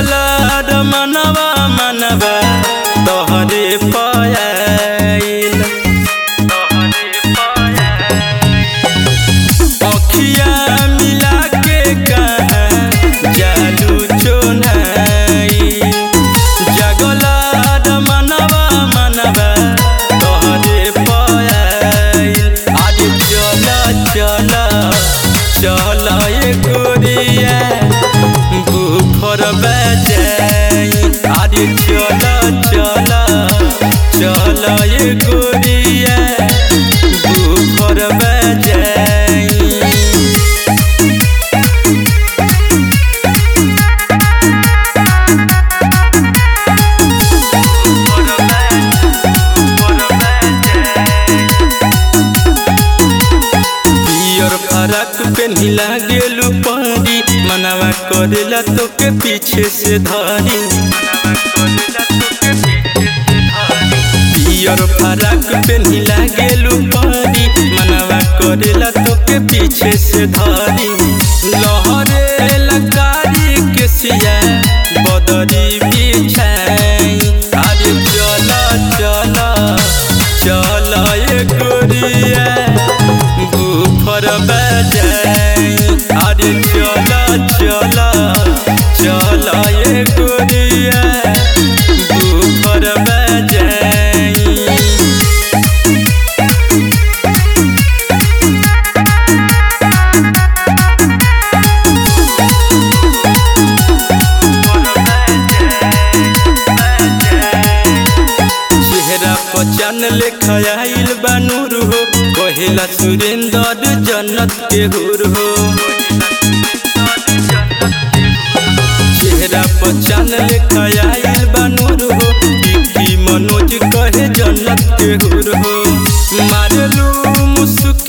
जगलार मनवा मनवा तोहरे पायल अखिया मिला के कहाँ जालू चोनाई जगलार मनवा मनवा तोहरे पायल आज चल चल चल ये गोरिया बुफर बजाई आज चल चल चल ये गोरिया बुफर बजाई पियर फरक पेन्हिला गेलू पारी मनवा करेला तोके पीछे से धारी पियर फरक पेन्हिला गेलू पारी मनवा करेला तोके पीछे से धारी लहरे लकारी के सिया बदरी बिछाई अरे चला चला चला ये गोरिया बुफर बजाई अरे चला चला चला ये गोरिया बुफर बजाई चेहरा पचन लेखा आइल बानूर हो कहेला सुरेंद्र जन्नत के हुर हो चेहरा पचन लेखा आइल बानूर हो विक्की मनोज कहे जन्नत के हुर हो मारलू मुस्क